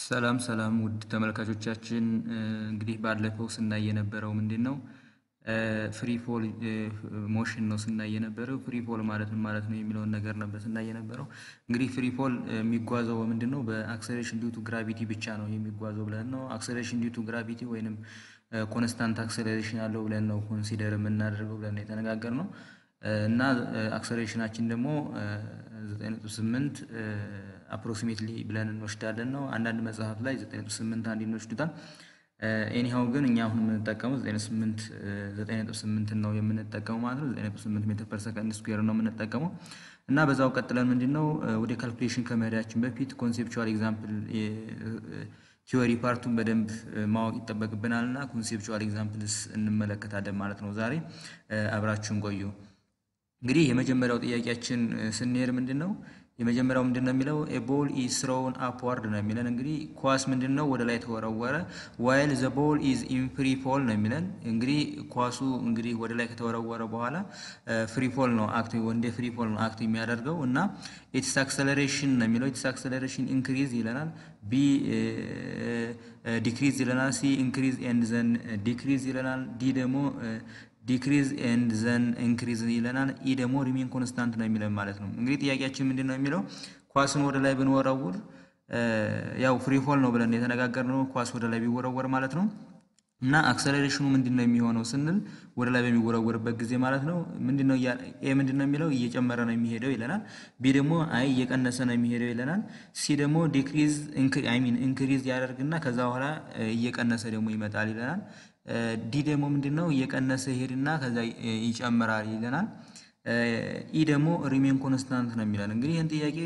ሰላም ሰላም ውድ ተመልካቾቻችን እንግዲህ ባለፈው ስናይ የነበረው ምንድን ነው? ፍሪ ፎል ሞሽን ነው ስናይ የነበረው። ፍሪ ፎል ማለት ምን ማለት ነው የሚለውን ነገር ነበር ስናይ የነበረው። እንግዲህ ፍሪ ፎል የሚጓዘው ምንድን ነው? በአክሰሌሬሽን ዲዩ ቱ ግራቪቲ ብቻ ነው የሚጓዘው ብለን ነው። አክሰሌሬሽን ዲዩ ቱ ግራቪቲ ወይንም ኮንስታንት አክሰሌሬሽን አለው ብለን ነው ኮንሲደር የምናደርገው ብለን ነው የተነጋገርነው እና አክሰሌሬሽናችን ደግሞ 9.8 አፕሮክሲሜትሊ ብለን እንወስዳለን ነው። አንዳንድ መጽሐፍ ላይ 9.8 አንድ እንወስዱታል። ኤኒሃው ግን እኛ አሁን የምንጠቀመው 9.8 ነው የምንጠቀመው ማለት ነው። 9.8 ሜትር ፐር ሰከንድ ስኩዌር ነው የምንጠቀመው እና በዛው ቀጥለን ምንድን ነው ወደ ካልኩሌሽን ከመሄዳችን በፊት ኮንሴፕቹዋል ኤግዛምፕል ቲዮሪ ፓርቱን በደንብ ማወቅ ይጠበቅብናል እና ኮንሴፕቹዋል ኤግዛምፕልስ እንመለከታለን ማለት ነው። ዛሬ አብራችሁን ቆዩ። እንግዲህ የመጀመሪያው ጥያቄያችን ስንሄድ ምንድን ነው የመጀመሪያው ምንድን ነው የሚለው ቦል ኢዝ ስሮውን አፕዋርድ ነው የሚለን። እንግዲህ ኳስ ምንድን ነው ወደ ላይ ተወረወረ። ዋይል ዘ ቦል ኢዝ ኢን ፍሪ ፎል ነው የሚለን። እንግዲህ ኳሱ እንግዲህ ወደ ላይ ከተወረወረ በኋላ ፍሪ ፎል ነው አክት ወንደ ፍሪ ፎል ነው አክት የሚያደርገው እና ኢትስ አክሰለሬሽን ነው የሚለው። ኢትስ አክሰለሬሽን ኢንክሪዝ ይለናል። ቢ ዲክሪዝ ይለናል። ሲ ኢንክሪዝ ኤንድ ዘን ዲክሪዝ ይለናል። ዲ ደግሞ ዲክሪዝ ኤንድ ዘን ኢንክሪዝ ይለናል። ኢ ደግሞ ሪሜን ኮንስታንት ነው የሚለን ማለት ነው። እንግዲህ ጥያቄያችን ምንድን ነው የሚለው ኳስን ወደ ላይ ብንወረውር ያው ፍሪ ፎል ነው ብለን የተነጋገርነው ኳስ ወደ ላይ ቢወረወር ማለት ነው እና አክሰሌሬሽኑ ምንድን ነው የሚሆነው ስንል ወደ ላይ በሚወረወርበት ጊዜ ማለት ነው ምንድነው ኤ ምንድን ነው የሚለው እየጨመረ ነው የሚሄደው ይለናል። ቢ ደግሞ አይ እየቀነሰ ነው የሚሄደው ይለናል። ሲ ደግሞ ዲክሪዝ አይ ሚን ኢንክሪዝ ያደርግና ከዛ በኋላ እየቀነሰ ደግሞ ይመጣል ይለናል። ዲ ደግሞ ምንድን ነው እየቀነሰ ይሄድና ከዛ ይጨምራል ይለናል። ኢ ደግሞ ሪሜን ኮንስታንት ነው የሚለን። እንግዲህ ይህን ጥያቄ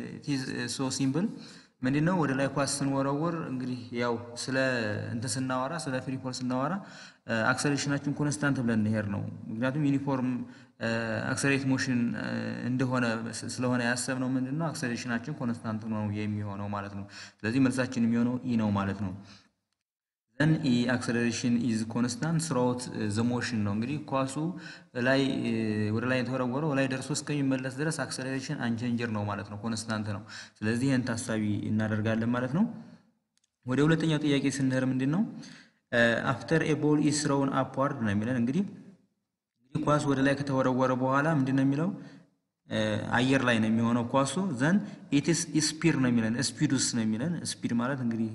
ሶ ሲምፕል ምንድን ነው ወደ ላይ ኳስ ስንወረውር እንግዲህ ያው ስለ እንትን ስናወራ ስለ ፍሪ ፎል ስናወራ አክሰሌሬሽናችን ኮንስታንት ብለን እንሄድ ነው። ምክንያቱም ዩኒፎርም አክሰሌሬት ሞሽን እንደሆነ ስለሆነ ያሰብነው ምንድን ነው አክሰሌሬሽናችን ኮንስታንት ነው የሚሆነው ማለት ነው። ስለዚህ መልሳችን የሚሆነው ኢ ነው ማለት ነው። ዘን ኢ አክሰሌሬሽን ኢዝ ኮንስታንት ስራውት ዘ ሞሽን ነው። እንግዲህ ኳሱ ላይ ወደ ላይ የተወረወረው ላይ ደርሶ እስከሚመለስ ድረስ አክሰሌሬሽን አንቸንጀር ነው ማለት ነው፣ ኮንስታንት ነው። ስለዚህ ይህን ታሳቢ እናደርጋለን ማለት ነው። ወደ ሁለተኛው ጥያቄ ስንሄድ ምንድን ነው አፍተር ኤ ቦል ኢዝ ስሮውን አፕዋርድ ነው የሚለን። እንግዲህ እንግዲህ ኳስ ወደ ላይ ከተወረወረ በኋላ ምንድን ነው የሚለው አየር ላይ ነው የሚሆነው ኳሱ። ዘን ኢትስ ስፒድ ነው የሚለን፣ ስፒዱስ ነው የሚለን። ስፒድ ማለት እንግዲህ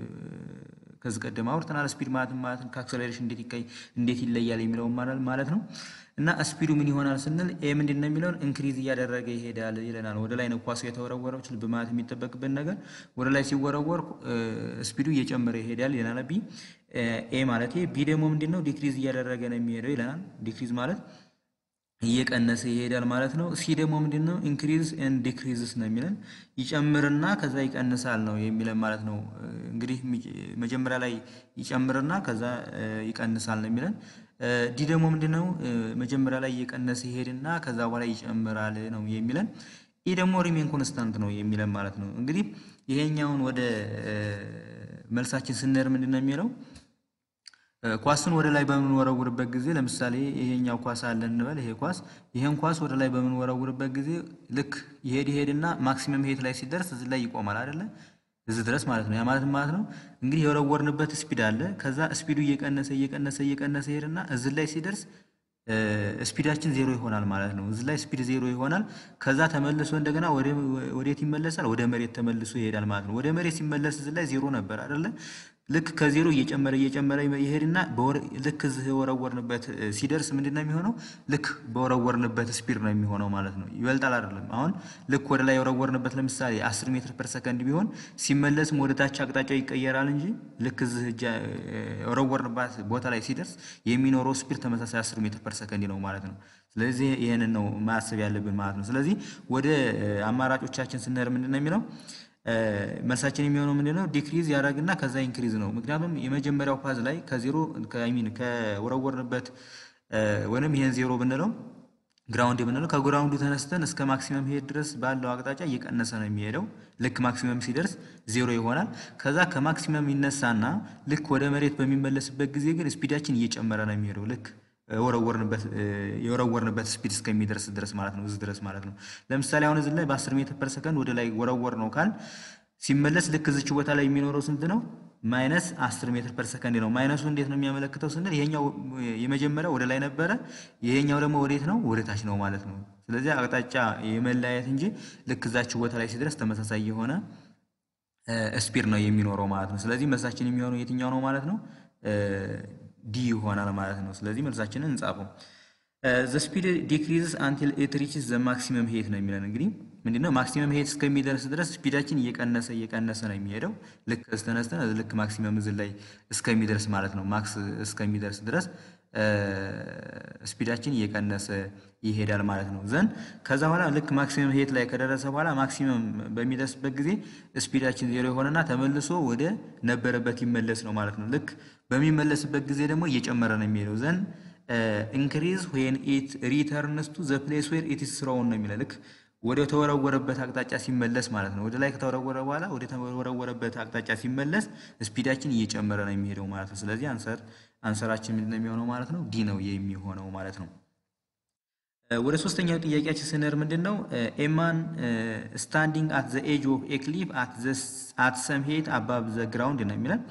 ከዚህ ቀደም አውርተናል። ስፒድ ማለት ማለት ከአክሰሌሬሽን እንዴት ይቀይ እንዴት ይለያል የሚለውን ማለት ነው። እና ስፒዱ ምን ይሆናል ስንል ኤ ምንድን ነው የሚለውን ኢንክሪዝ እያደረገ ይሄዳል ይለናል። ወደ ላይ ነው ኳሱ የተወረወረው። ልብ ማለት የሚጠበቅብን ነገር ወደ ላይ ሲወረወር ስፒዱ እየጨመረ ይሄዳል ይለናል። ቢ ኤ ማለት ቢ ደግሞ ምንድን ነው ዲክሪዝ እያደረገ ነው የሚሄደው ይለናል። ዲክሪዝ ማለት እየቀነሰ ይሄዳል ማለት ነው። ሲ ደግሞ ምንድን ነው ኢንክሪዝ ኤንድ ዲክሪዝስ ነው የሚለን ይጨምርና ከዛ ይቀንሳል ነው የሚለን ማለት ነው። እንግዲህ መጀመሪያ ላይ ይጨምርና ከዛ ይቀንሳል ነው የሚለን። ዲ ደግሞ ምንድን ነው መጀመሪያ ላይ እየቀነሰ ይሄድና ከዛ በኋላ ይጨምራል ነው የሚለን። ኢ ደግሞ ሪሜን ኮንስታንት ነው የሚለን ማለት ነው። እንግዲህ ይሄኛውን ወደ መልሳችን ስንሄድ ምንድን ነው የሚለው ኳስን ወደ ላይ በምንወረውርበት ጊዜ ለምሳሌ ይሄኛው ኳስ አለ እንበል። ይሄ ኳስ ይሄን ኳስ ወደ ላይ በምንወረውርበት ጊዜ ልክ ይሄድ ይሄድና ማክሲመም ሄት ላይ ሲደርስ እዚህ ላይ ይቆማል አይደለ? እዚህ ድረስ ማለት ነው። ያ ማለት ማለት ነው እንግዲህ የወረወርንበት ስፒድ አለ። ከዛ ስፒዱ እየቀነሰ እየቀነሰ እየቀነሰ ይሄድና እዚህ ላይ ሲደርስ ስፒዳችን ዜሮ ይሆናል ማለት ነው። እዚህ ላይ ስፒድ ዜሮ ይሆናል። ከዛ ተመልሶ እንደገና ወዴት ይመለሳል? ወደ መሬት ተመልሶ ይሄዳል ማለት ነው። ወደ መሬት ሲመለስ እዚህ ላይ ዜሮ ነበር አይደለ? ልክ ከዜሮ እየጨመረ እየጨመረ ይሄድና ልክ እዚህ የወረወርንበት ሲደርስ ምንድን ነው የሚሆነው? ልክ በወረወርንበት ስፒድ ነው የሚሆነው ማለት ነው። ይበልጣል አይደለም። አሁን ልክ ወደ ላይ የወረወርንበት ለምሳሌ 10 ሜትር ፐር ሰከንድ ቢሆን ሲመለስም ወደ ታች አቅጣጫው ይቀየራል እንጂ ልክ እዚህ የወረወርንባት ቦታ ላይ ሲደርስ የሚኖረው ስፒድ ተመሳሳይ 10 ሜትር ፐር ሰከንድ ነው ማለት ነው። ስለዚህ ይህንን ነው ማሰብ ያለብን ማለት ነው። ስለዚህ ወደ አማራጮቻችን ስንሄድ ምንድን ነው የሚለው መልሳችን የሚሆነው ምንድን ነው? ዲክሪዝ ያደርግና ከዛ ኢንክሪዝ ነው። ምክንያቱም የመጀመሪያው ፓዝ ላይ ከዜሮ ሚን ከወረወርንበት ወይም ይሄን ዜሮ ብንለው ግራውንድ ብንለው ከግራውንዱ ተነስተን እስከ ማክሲመም ሄድ ድረስ ባለው አቅጣጫ እየቀነሰ ነው የሚሄደው። ልክ ማክሲመም ሲደርስ ዜሮ ይሆናል። ከዛ ከማክሲመም ይነሳና ልክ ወደ መሬት በሚመለስበት ጊዜ ግን ስፒዳችን እየጨመረ ነው የሚሄደው ልክ የወረወርንበት ስፒድ እስከሚደርስ ድረስ ማለት ነው። እዚህ ድረስ ማለት ነው። ለምሳሌ አሁን እዚህ ላይ በ10 ሜትር ፐር ሰከንድ ወደ ላይ ወረወር ነው ካል ሲመለስ ልክ እዚች ቦታ ላይ የሚኖረው ስንት ነው? ማይነስ 10 ሜትር ፐር ሰከንድ ነው። ማይነሱ እንዴት ነው የሚያመለክተው ስንል ይሄኛው የመጀመሪያው ወደ ላይ ነበረ፣ ይሄኛው ደግሞ ወዴት ነው? ወደ ታች ነው ማለት ነው። ስለዚህ አቅጣጫ የመለያየት እንጂ ልክ እዛች ቦታ ላይ ሲደርስ ተመሳሳይ የሆነ ስፒድ ነው የሚኖረው ማለት ነው። ስለዚህ መልሳችን የሚሆነው የትኛው ነው ማለት ነው? ዲ ይሆናል ማለት ነው። ስለዚህ መልሳችንን እንጻፈው። ዘ ስፒድ ዲክሪዝስ አንቲል ኢት ሪችስ ዘ ማክሲመም ሄት ነው የሚለን እንግዲህ ምንድነው ማክሲመም ሄት እስከሚደርስ ድረስ ስፒዳችን እየቀነሰ እየቀነሰ ነው የሚሄደው። ልክ እስተነስተን ልክ ማክሲመም እዝን ላይ እስከሚደርስ ማለት ነው ማክስ እስከሚደርስ ድረስ ስፒዳችን እየቀነሰ ይሄዳል ማለት ነው። ዘን ከዛ በኋላ ልክ ማክሲመም ሄት ላይ ከደረሰ በኋላ ማክሲመም በሚደርስበት ጊዜ ስፒዳችን ዜሮ የሆነና ተመልሶ ወደ ነበረበት ይመለስ ነው ማለት ነው። ልክ በሚመለስበት ጊዜ ደግሞ እየጨመረ ነው የሚሄደው ዘን ኢንክሪዝ ዌን ኢት ሪተርንስ ቱ ዘ ፕሌስ ዌር ኢት ኢዝ ስሮውን ነው የሚለው ልክ ወደ ተወረወረበት አቅጣጫ ሲመለስ ማለት ነው። ወደ ላይ ከተወረወረ በኋላ ወደ ተወረወረበት አቅጣጫ ሲመለስ ስፒዳችን እየጨመረ ነው የሚሄደው ማለት ነው። ስለዚህ አንሰር አንሰራችን ምንድን ነው የሚሆነው ማለት ነው? ዲ ነው የሚሆነው ማለት ነው። ወደ ሶስተኛው ጥያቄያችን ስንር ምንድን ነው ኤማን ስታንዲንግ አት ዘ ኤጅ ኦፍ ኤ ክሊፍ አት ሰም ሄት አባብ ዘ ግራውንድ ነው የሚለን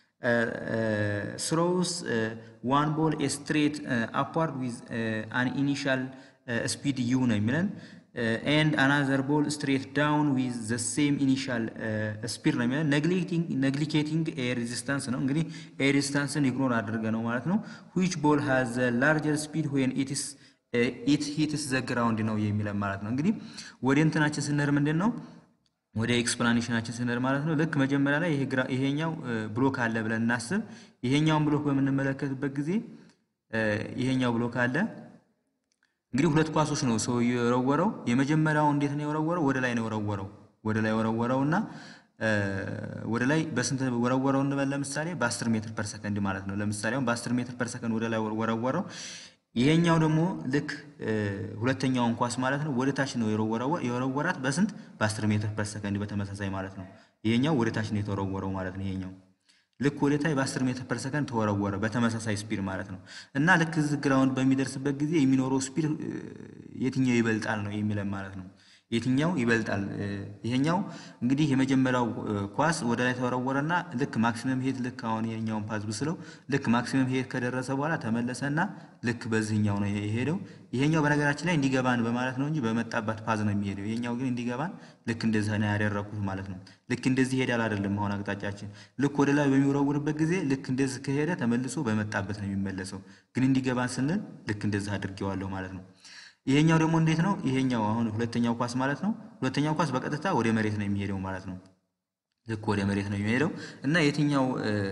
ስሮውስ ዋን ቦል ስትሬት አፕዋርድ ዊዝ አን ኢኒሻል ስፒድ ዩ ነው የሚለን ኤንድ አናዘር ቦል ስትሬት ዳውን ዊዝ ዘ ሴም ኢኒሻል ስፒድ ነው የሚለን ነግሊኬቲንግ ኤ ሬዚስታንስ ነው እንግዲህ ኤ ሬዚስታንስን ኢግኖር አድርገ ነው ማለት ነው ዊች ቦል ሃዝ ዘ ላርጀር ስፒድ ዌን ኢትስ ኢት ሂትስ ዘ ግራውንድ ነው የሚለን ማለት ነው እንግዲህ ወደ እንትናችን ስንር ምንድን ነው ወደ ኤክስፕላኔሽናችን ስንሄድ ማለት ነው ልክ መጀመሪያ ላይ ይሄኛው ብሎክ አለ ብለን እናስብ። ይሄኛውን ብሎክ በምንመለከትበት ጊዜ ይሄኛው ብሎክ አለ። እንግዲህ ሁለት ኳሶች ነው ሰው የወረወረው። የመጀመሪያው እንዴት ነው የወረወረው? ወደ ላይ ነው የወረወረው። ወደ ላይ ወረወረው እና ወደ ላይ በስንት ወረወረው እንበል? ለምሳሌ በ10 ሜትር ፐር ሰከንድ ማለት ነው። ለምሳሌ አሁን በ10 ሜትር ፐር ሰከንድ ወደ ላይ ወረወረው። ይሄኛው ደግሞ ልክ ሁለተኛውን ኳስ ማለት ነው ወደ ታች ነው የወረወራት በስንት በ10 ሜትር ፐር ሰከንድ በተመሳሳይ ማለት ነው። ይሄኛው ወደ ታች ነው የተወረወረው ማለት ነው። ይሄኛው ልክ ወደ ታች በ10 ሜትር ፐር ሰከንድ ተወረወረ በተመሳሳይ ስፒድ ማለት ነው። እና ልክ እዚህ ግራውንድ በሚደርስበት ጊዜ የሚኖረው ስፒድ የትኛው ይበልጣል ነው የሚለን ማለት ነው። የትኛው ይበልጣል? ይሄኛው እንግዲህ የመጀመሪያው ኳስ ወደ ላይ ተወረወረና ልክ ማክሲመም ሄት ልክ አሁን የኛውን ፓዝ ብስለው ልክ ማክሲመም ሄት ከደረሰ በኋላ ተመለሰና ልክ በዚህኛው ነው የሄደው። ይሄኛው በነገራችን ላይ እንዲገባን በማለት ነው እንጂ በመጣባት ፓዝ ነው የሚሄደው። ይሄኛው ግን እንዲገባን ልክ እንደዚህ ነው ያደረኩት ማለት ነው። ልክ እንደዚህ ሄዳል አይደለም አሁን አቅጣጫችን። ልክ ወደ ላይ በሚወረውርበት ጊዜ ልክ እንደዚህ ከሄደ ተመልሶ በመጣበት ነው የሚመለሰው። ግን እንዲገባን ስንል ልክ እንደዚህ አድርጌዋለሁ ማለት ነው። ይሄኛው ደግሞ እንዴት ነው? ይሄኛው አሁን ሁለተኛው ኳስ ማለት ነው። ሁለተኛው ኳስ በቀጥታ ወደ መሬት ነው የሚሄደው ማለት ነው። ልክ ወደ መሬት ነው የሚሄደው እና የትኛው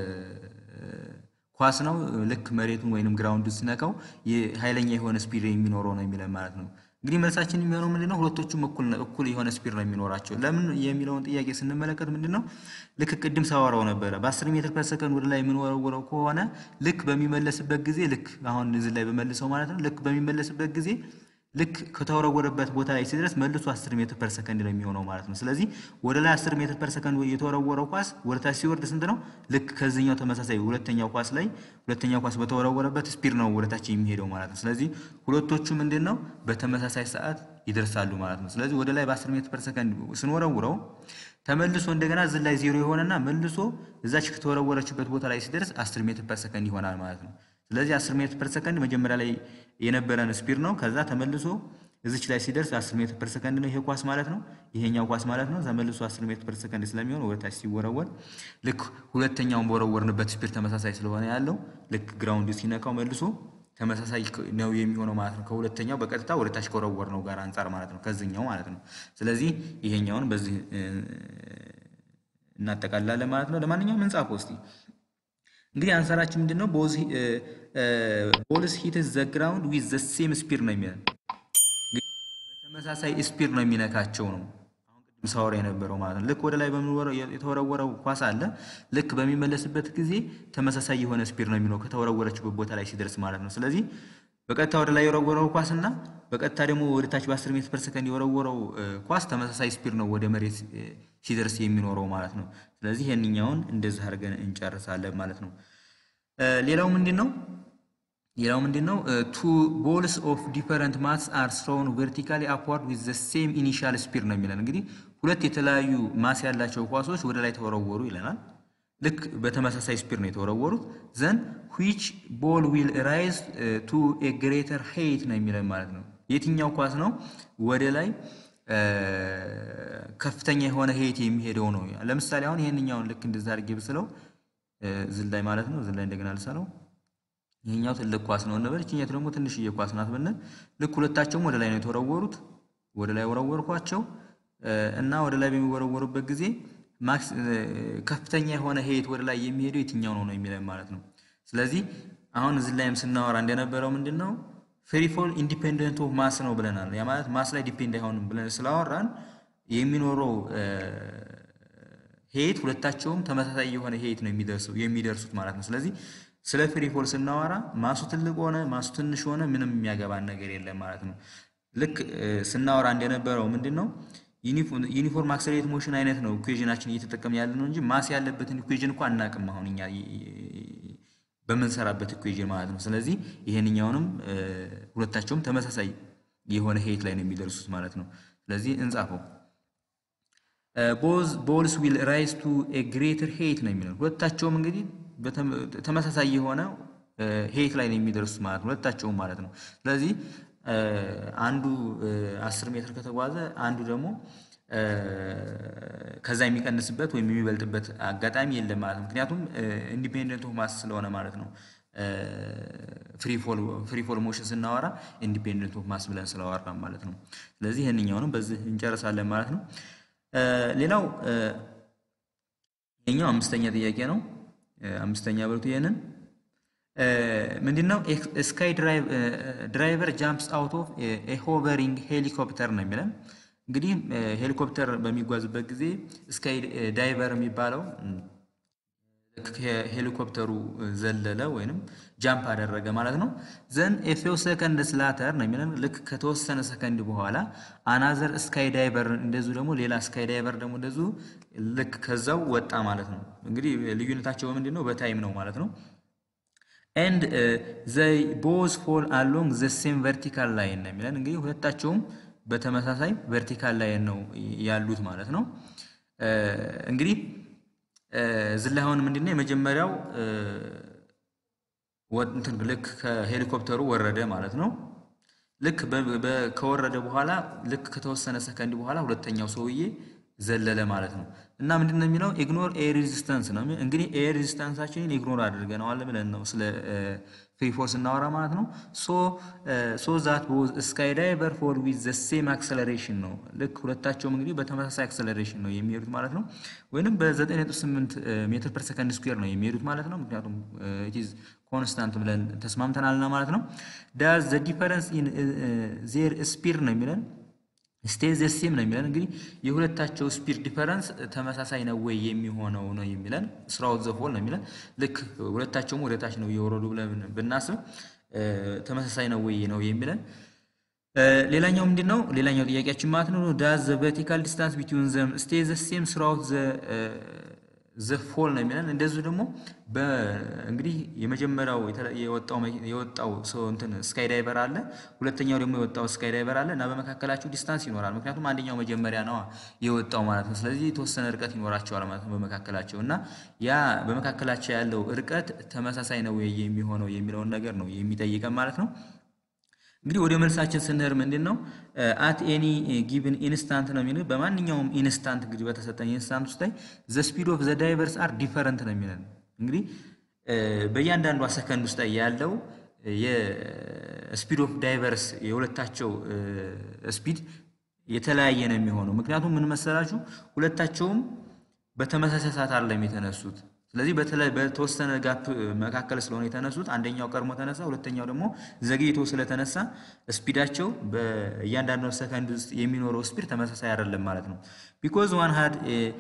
ኳስ ነው ልክ መሬቱን ወይንም ግራውንድ ሲነካው ኃይለኛ የሆነ ስፒድ የሚኖረው ነው የሚለን ማለት ነው። እንግዲህ መልሳችን የሚሆነው ምንድን ነው? ሁለቶቹም እኩል እኩል የሆነ ስፒድ ነው የሚኖራቸው። ለምን የሚለውን ጥያቄ ስንመለከት ምንድን ነው ልክ ቅድም ሳወራው ነበረ በ10 ሜትር ፐር ሰከንድ ወደ ላይ የምንወረውረው ከሆነ ልክ በሚመለስበት ጊዜ ልክ አሁን እዚህ ላይ በመልሰው ማለት ነው ልክ በሚመለስበት ጊዜ ልክ ከተወረወረበት ቦታ ላይ ሲደርስ መልሶ 10 ሜትር ፐር ሰከንድ ነው የሚሆነው ማለት ነው። ስለዚህ ወደ ላይ 10 ሜትር ፐር ሰከንድ የተወረወረው ኳስ ወደ ታች ሲወርድ ስንት ነው? ልክ ከዚህኛው ተመሳሳይ ሁለተኛው ኳስ ላይ ሁለተኛው ኳስ በተወረወረበት ስፒድ ነው ወደ ታች የሚሄደው ማለት ነው። ስለዚህ ሁለቶቹ ምንድን ነው በተመሳሳይ ሰዓት ይደርሳሉ ማለት ነው። ስለዚህ ወደ ላይ በ10 ሜትር ፐር ሰከንድ ስንወረውረው ተመልሶ እንደገና እዚህ ላይ ዜሮ የሆነና መልሶ እዛች ከተወረወረችበት ቦታ ላይ ሲደርስ 10 ሜትር ፐር ሰከንድ ይሆናል ማለት ነው። ስለዚህ 10 ሜትር ፐር ሰከንድ መጀመሪያ ላይ የነበረን ስፒድ ነው። ከዛ ተመልሶ እዚች ላይ ሲደርስ 10 ሜትር ፐር ሰከንድ ነው ይሄ ኳስ ማለት ነው። ይሄኛው ኳስ ማለት ነው። ተመልሶ 10 ሜትር ፐር ሰከንድ ስለሚሆን ወደ ታች ሲወረወር ልክ ሁለተኛውን በወረወርንበት ስፒድ ተመሳሳይ ስለሆነ ያለው ልክ ግራውንድ ሲነካው መልሶ ተመሳሳይ ነው የሚሆነው ማለት ነው። ከሁለተኛው በቀጥታ ወደ ታች ከወረወር ነው ጋር አንጻር ማለት ነው፣ ከዚህኛው ማለት ነው። ስለዚህ ይሄኛውን በዚህ እናጠቃላለን ማለት ነው። ለማንኛውም እንጻፈው እስቲ እንግዲህ አንሰራችን ምንድን ነው? ቦልስ ሂትስ ዘ ግራውንድ ዊዝ ዘ ሴም ስፒድ ነው የሚለን በተመሳሳይ ስፒድ ነው የሚነካቸው ነው። አሁን ቅድም ሳወራ የነበረው ማለት ነው። ልክ ወደ ላይ የተወረወረው ኳስ አለ። ልክ በሚመለስበት ጊዜ ተመሳሳይ የሆነ ስፒድ ነው የሚለው ከተወረወረችበት ቦታ ላይ ሲደርስ ማለት ነው። ስለዚህ በቀጥታ ወደ ላይ የወረወረው ኳስ እና በቀጥታ ደግሞ ወደ ታች በ10 ሜትር ፐር ሰከንድ የወረወረው ኳስ ተመሳሳይ ስፒድ ነው ወደ መሬት ሲደርስ የሚኖረው ማለት ነው። ስለዚህ ይህንኛውን እንደዚህ አድርገን እንጨርሳለን ማለት ነው። ሌላው ምንድን ነው? ሌላው ምንድን ነው? ቱ ቦልስ ኦፍ ዲፈረንት ማስ አር ስሮውን ቨርቲካሊ አፕዋርድ ዊዝ ዘ ሴም ኢኒሻል ስፒድ ነው የሚለን። እንግዲህ ሁለት የተለያዩ ማስ ያላቸው ኳሶች ወደ ላይ ተወረወሩ ይለናል። ልክ በተመሳሳይ ስፒድ ነው የተወረወሩት። ዘን ዊች ቦል ዊል ራይዝ ቱ ኤ ግሬተር ሄይት ነው የሚለን ማለት ነው። የትኛው ኳስ ነው ወደ ላይ ከፍተኛ የሆነ ሄይት የሚሄደው ነው። ለምሳሌ አሁን ይህንኛውን ልክ እንደዛ አድርጌ ብስለው ዝላይ ማለት ነው። ዝላይ እንደገና ልሰለው ይህኛው ትልቅ ኳስ ነው እንበል፣ ይችኛቱ ደግሞ ትንሽዬ ኳስ ናት ብንል ልክ ሁለታቸውም ወደ ላይ ነው የተወረወሩት። ወደ ላይ ወረወርኳቸው እና ወደ ላይ በሚወረወሩበት ጊዜ ማክስ ከፍተኛ የሆነ ሄይት ወደ ላይ የሚሄደው የትኛው ነው ነው የሚለን ማለት ነው። ስለዚህ አሁን እዚህ ላይም ስናወራ እንደነበረው ምንድን ነው ፍሪ ፎል ኢንዲፔንደንት ኦፍ ማስ ነው ብለናል። ያ ማለት ማስ ላይ ዲፔንድ አይሆንም ብለን ስላወራን የሚኖረው ሄይት ሁለታቸውም ተመሳሳይ የሆነ ሄይት ነው የሚደርሱት ማለት ነው። ስለዚህ ስለ ፍሪ ፎል ስናወራ ማሱ ትልቅ ሆነ ማሱ ትንሽ ሆነ ምንም የሚያገባን ነገር የለም ማለት ነው። ልክ ስናወራ እንደነበረው ምንድን ነው ዩኒፎርም አክሰሌሬት ሞሽን አይነት ነው ኢኩዌዥናችን እየተጠቀምን ያለ ነው እንጂ ማስ ያለበትን ኢኩዌዥን እኮ አናቅም አሁን እኛ በምንሰራበት ኢኩዌዥን ማለት ነው። ስለዚህ ይሄንኛውንም ሁለታቸውም ተመሳሳይ የሆነ ሄይት ላይ ነው የሚደርሱት ማለት ነው። ስለዚህ እንጻፈው ቦዝ ቦልስ ዊል ራይዝ ቱ ኤ ግሬተር ሄይት ነው የሚለው ሁለታቸውም እንግዲህ ተመሳሳይ የሆነ ሄይት ላይ ነው የሚደርሱት ማለት ነው። ሁለታቸውም ማለት ነው። ስለዚህ አንዱ አስር ሜትር ከተጓዘ አንዱ ደግሞ ከዛ የሚቀንስበት ወይም የሚበልጥበት አጋጣሚ የለም ማለት ነው። ምክንያቱም ኢንዲፔንደንት ኦፍ ማስ ስለሆነ ማለት ነው። ፍሪ ፎል ሞሽን ስናወራ ኢንዲፔንደንት ኦፍ ማስ ብለን ስላወራ ማለት ነው። ስለዚህ ይህንኛውንም በዚህ እንጨርሳለን ማለት ነው። ሌላው ይሄኛው አምስተኛ ጥያቄ ነው። አምስተኛ በሉት ይሄንን ምንድነው ስካይ ድራይቨር ጃምፕስ አውት ኦፍ ሆቨሪንግ ሄሊኮፕተር ነው የሚለን። እንግዲህ ሄሊኮፕተር በሚጓዝበት ጊዜ ስካይ ዳይቨር የሚባለው ሄሊኮፕተሩ ዘለለ ወይንም ጃምፕ አደረገ ማለት ነው። ዘን ኤፌው ሰከንድ ስላተር ነው የሚለን ልክ ከተወሰነ ሰከንድ በኋላ አናዘር ስካይ ዳይቨር እንደዚሁ ደግሞ ሌላ ስካይ ዳይቨር ደግሞ እንደዚሁ ልክ ከዛው ወጣ ማለት ነው። እንግዲህ ልዩነታቸው በምንድን ነው? በታይም ነው ማለት ነው። ኤንድ ዘይ ቦዝ ፎል አሎንግ ዘ ሴም ቨርቲካል ላይን ነው የሚለን እንግዲህ ሁለታቸውም በተመሳሳይ ቨርቲካል ላይን ነው ያሉት ማለት ነው። እንግዲህ እዚህ ላይ አሁን ምንድነው የመጀመሪያው እንትን ልክ ከሄሊኮፕተሩ ወረደ ማለት ነው። ልክ ከወረደ በኋላ ልክ ከተወሰነ ሰከንድ በኋላ ሁለተኛው ሰውዬ ዘለለ ማለት ነው። እና ምንድን ነው የሚለው ኢግኖር ኤር ሬዚስተንስ ነው። እንግዲህ ኤር ሬዚስተንሳችንን ኢግኖር አድርገነዋል ብለን ነው ስለ ፍሪ ፎል ስናወራ ማለት ነው። ሶ ዛት ቦዝ ስካይ ዳይቨር ፎል ዊዝ ዘ ሴም አክሰለሬሽን ነው። ልክ ሁለታቸውም እንግዲህ በተመሳሳይ አክሰለሬሽን ነው የሚሄዱት ማለት ነው። ወይንም በ9.8 ሜትር ፐር ሰከንድ ስኩዌር ነው የሚሄዱት ማለት ነው። ምክንያቱም ኢትዝ ኮንስታንት ብለን ተስማምተናልና ማለት ነው። ዳዝ ዘ ዲፈረንስ ኢን ዜር ስፒድ ነው የሚለን ስቴይ ዘ ሴም ነው የሚለን እንግዲህ የሁለታቸው ስፒድ ዲፈረንስ ተመሳሳይ ነው ወይ የሚሆነው ነው የሚለን ስራውት ዘ ፎል ነው የሚለን ልክ ሁለታቸውም ወደታች ነው እየወረዱ ብለን ብናስብ ተመሳሳይ ነው ወይ ነው የሚለን ሌላኛው ምንድን ነው ሌላኛው ጥያቄያችን ማለት ነው ዳዝ ዘ ቨርቲካል ዲስታንስ ቢትዊን ዘም ስቴይ ዘ ሴም ስራውት ዘ ፎል ነው የሚለን እንደዚሁ ደግሞ እንግዲህ የመጀመሪያው የወጣው ሰው እንትን ስካይ ዳይቨር አለ፣ ሁለተኛው ደግሞ የወጣው ስካይ ዳይቨር አለ እና በመካከላቸው ዲስታንስ ይኖራል። ምክንያቱም አንደኛው መጀመሪያ ነው የወጣው ማለት ነው። ስለዚህ የተወሰነ እርቀት ይኖራቸዋል ማለት ነው በመካከላቸው እና ያ በመካከላቸው ያለው እርቀት ተመሳሳይ ነው የሚሆነው የሚለውን ነገር ነው የሚጠይቀን ማለት ነው። እንግዲህ ወደ መልሳችን ስንሄድ ምንድን ነው አት ኤኒ ጊቭን ኢንስታንት ነው የሚለው በማንኛውም ኢንስታንት እንግዲህ በተሰጠን ኢንስታንት ውስጥ ላይ ዘ ስፒድ ኦፍ ዘ ዳይቨርስ አር ዲፈረንት ነው የሚለን እንግዲህ በእያንዳንዷ ሰከንድ ውስጥ ላይ ያለው የስፒድ ኦፍ ዳይቨርስ የሁለታቸው ስፒድ የተለያየ ነው የሚሆነው። ምክንያቱም ምን መሰላችሁ ሁለታቸውም በተመሳሳይ ሰዓት አይደለም የተነሱት። ስለዚህ በተወሰነ ጋፕ መካከል ስለሆነ የተነሱት አንደኛው ቀድሞ ተነሳ፣ ሁለተኛው ደግሞ ዘግይቶ ስለተነሳ ስፒዳቸው በእያንዳንዱ ሰከንድ ውስጥ የሚኖረው ስፒድ ተመሳሳይ አይደለም ማለት ነው። ቢኮዝ ዋን ሀድ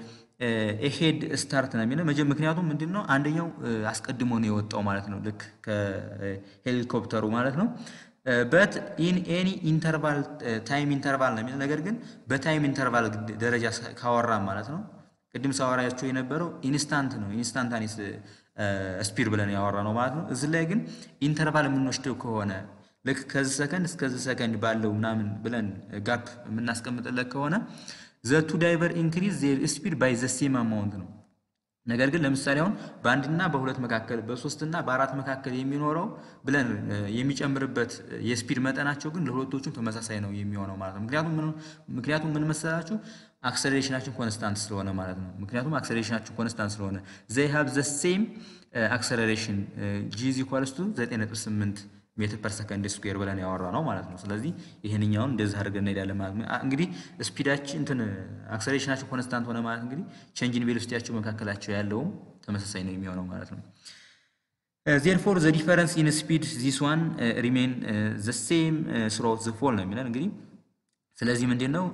ኤሄድ ስታርት ነው የሚለው ምክንያቱም ምንድን ነው አንደኛው አስቀድሞ ነው የወጣው ማለት ነው፣ ልክ ከሄሊኮፕተሩ ማለት ነው። በት ኢን ኤኒ ኢንተርቫል ታይም ኢንተርቫል ነው የሚለው ነገር ግን በታይም ኢንተርቫል ደረጃ ካወራም ማለት ነው ቅድም ሳወራያቸው የነበረው ኢንስታንት ነው ኢንስታንታኒስ ስፒድ ብለን ያወራ ነው ማለት ነው። እዚህ ላይ ግን ኢንተርቫል የምንወስደው ከሆነ ልክ ከዚህ ሰከንድ እስከዚህ ሰከንድ ባለው ምናምን ብለን ጋፕ የምናስቀምጥለት ከሆነ ዘቱ ዳይቨር ኢንክሪዝ ዜር ስፒድ ባይ ዘ ሴም አማውንት ነው። ነገር ግን ለምሳሌ አሁን በአንድና በሁለት መካከል በሶስትና በአራት መካከል የሚኖረው ብለን የሚጨምርበት የስፒድ መጠናቸው ግን ለሁለቶቹም ተመሳሳይ ነው የሚሆነው ማለት ነው። ምክንያቱም ምን ምክንያቱም ምን መሰላችሁ አክሰሌሬሽናችን ኮንስታንት ስለሆነ ማለት ነው። ምክንያቱም አክሰሌሬሽናችን ኮንስታንት ስለሆነ ዘይ ሃቭ ዘ ሴም አክሰሌሬሽን ጂ ኢዝ ኢኳልስ ቱ 9.8 ሜትር ፐር ሰከንድ ስኩዌር ብለን ያወራ ነው ማለት ነው። ስለዚህ ይህንኛውን እንደዚህ አድርገን እንሄዳለን ማለት ነው። እንግዲህ ስፒዳችን እንትን አክሰሌሬሽናቸው ኮንስታንት ሆነ ማለት እንግዲህ ቼንጅን ቬሎሲቲያቸው መካከላቸው ያለውም ተመሳሳይ ነው የሚሆነው ማለት ነው። ዜርፎር ዘ ዲፈረንስ ኢን ስፒድ ዚስ ዋን ሪሜን ዘ ሴም ስሮት ዘ ፎል ነው የሚለን እንግዲህ ስለዚህ ምንድን ነው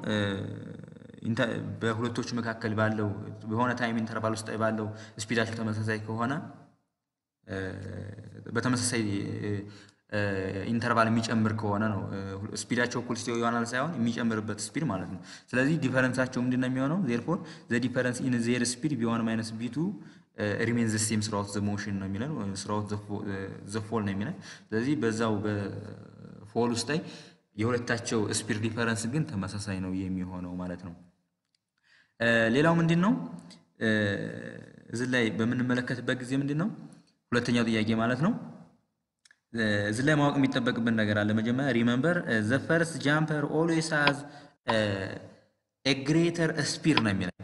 በሁለቶቹ መካከል ባለው በሆነ ታይም ኢንተርቫል ውስጥ ባለው ስፒዳቸው ተመሳሳይ ከሆነ በተመሳሳይ ኢንተርቫል የሚጨምር ከሆነ ነው ስፒዳቸው እኩል ይሆናል ሳይሆን የሚጨምርበት ስፒድ ማለት ነው። ስለዚህ ዲፈረንሳቸው ምንድን ነው የሚሆነው? ዜርፎር ዘ ዲፈረንስ ኢን ዜር ስፒድ ቢዋን ማይነስ ቢቱ ሪሜን ዘ ሴም ስራውት ዘ ሞሽን ነው የሚለን ስራውት ዘ ፎል ነው የሚለን። ስለዚህ በዛው በፎል ውስጥ ላይ የሁለታቸው ስፒድ ዲፈረንስ ግን ተመሳሳይ ነው የሚሆነው ማለት ነው። ሌላው ምንድን ነው እዚህ ላይ በምንመለከትበት ጊዜ ምንድን ነው ሁለተኛው ጥያቄ ማለት ነው እዚህ ላይ ማወቅ የሚጠበቅብን ነገር አለ። መጀመሪያ ሪመምበር ዘ ፈርስት ጃምፐር ኦልዌይስ ሃዝ ኤ ግሬተር ስፒድ ነው የሚለው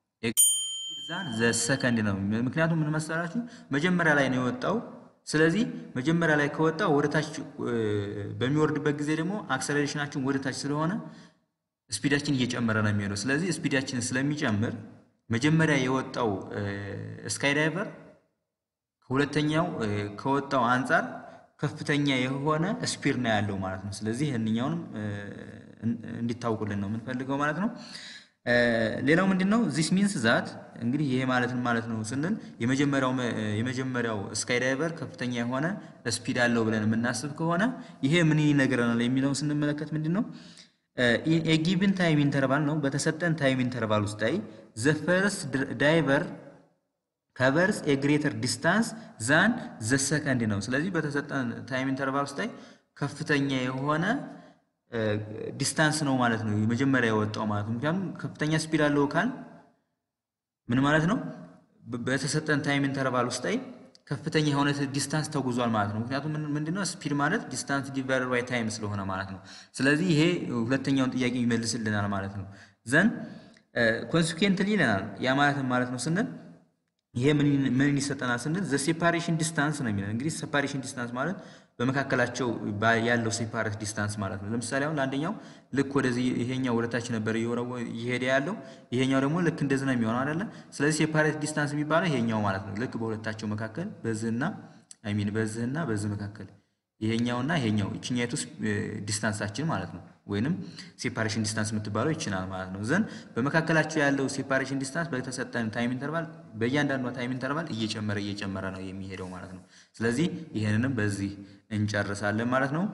ዘ ሰከንድ ነው። ምክንያቱም ምን መሰላችሁ መጀመሪያ ላይ ነው የወጣው። ስለዚህ መጀመሪያ ላይ ከወጣ ወደታች በሚወርድበት ጊዜ ደግሞ አክሰሌሬሽናችን ወደታች ስለሆነ ስፒዳችን እየጨመረ ነው የሚሄደው። ስለዚህ ስፒዳችን ስለሚጨምር መጀመሪያ የወጣው ስካይ ዳይቨር ከሁለተኛው ከወጣው አንጻር ከፍተኛ የሆነ ስፒድ ነው ያለው ማለት ነው። ስለዚህ ይህንኛውንም እንዲታውቁልን ነው የምንፈልገው ማለት ነው። ሌላው ምንድን ነው ዚስ ሚንስ ዛት እንግዲህ ይሄ ማለት ማለት ነው ስንል የመጀመሪያው የመጀመሪያው ስካይ ዳይቨር ከፍተኛ የሆነ ስፒድ አለው ብለን የምናስብ ከሆነ ይሄ ምን ይነግረናል የሚለውን ስንመለከት ምንድን ነው የጊቭን ታይም ኢንተርቫል ነው። በተሰጠን ታይም ኢንተርቫል ውስጥ ላይ ዘ ፈርስት ዳይቨር ከቨርስ የግሬተር ዲስታንስ ዛን ዘ ሰከንድ ነው። ስለዚህ በተሰጠን ታይም ኢንተርቫል ውስጥ ላይ ከፍተኛ የሆነ ዲስታንስ ነው ማለት ነው የመጀመሪያ የወጣው ማለት ነው። ምክንያቱም ከፍተኛ ስፒድ አለው ካል ምን ማለት ነው? በተሰጠን ታይም ኢንተርቫል ውስጥ ላይ ከፍተኛ የሆነ ዲስታንስ ተጉዟል ማለት ነው። ምክንያቱም ምንድነው ስፒድ ማለት ዲስታንስ ዲቫይደድ ባይ ታይም ስለሆነ ማለት ነው። ስለዚህ ይሄ ሁለተኛውን ጥያቄ ይመልስልናል ማለት ነው። ዘን ኮንሲኩዌንትሊ ይለናል። ያ ማለት ማለት ነው ስንል ይሄ ምን ይሰጠናል ስንል ዘ ሴፓሬሽን ዲስታንስ ነው የሚለን። እንግዲህ ሴፓሬሽን ዲስታንስ ማለት በመካከላቸው ያለው ሴፓሬት ዲስታንስ ማለት ነው። ለምሳሌ አሁን ለአንደኛው ልክ ወደዚህ ይሄኛው ወደታች ነበር እየወረወ እየሄደ ያለው ይሄኛው ደግሞ ልክ እንደዚህ ነው የሚሆነው አይደለ? ስለዚህ ሴፓሬት ዲስታንስ የሚባለው ይሄኛው ማለት ነው። ልክ በሁለታቸው መካከል በዚህና አይ ሚን በዚህና በዚህ መካከል ይሄኛውና ይሄኛው ይችኛይቱ ዲስታንሳችን ማለት ነው። ወይንም ሴፓሬሽን ዲስታንስ የምትባለው ይችላል ማለት ነው። ዘን በመካከላቸው ያለው ሴፓሬሽን ዲስታንስ በተሰጠን ታይም ኢንተርቫል በእያንዳንዷ ታይም ኢንተርቫል እየጨመረ እየጨመረ ነው የሚሄደው ማለት ነው። ስለዚህ ይህንንም በዚህ እንጨርሳለን ማለት ነው።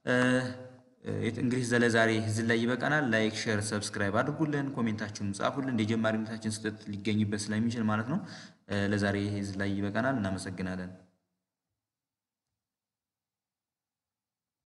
እንግዲህ ዘለዛሬ እዚህ ላይ ይበቃናል። ላይክ፣ ሼር፣ ሰብስክራይብ አድርጉልን፣ ኮሜንታችሁን ጻፉልን። እንደ ጀማሪነታችን ስህተት ሊገኝበት ስለሚችል ማለት ነው። ለዛሬ እዚህ ላይ ይበቃናል። እናመሰግናለን።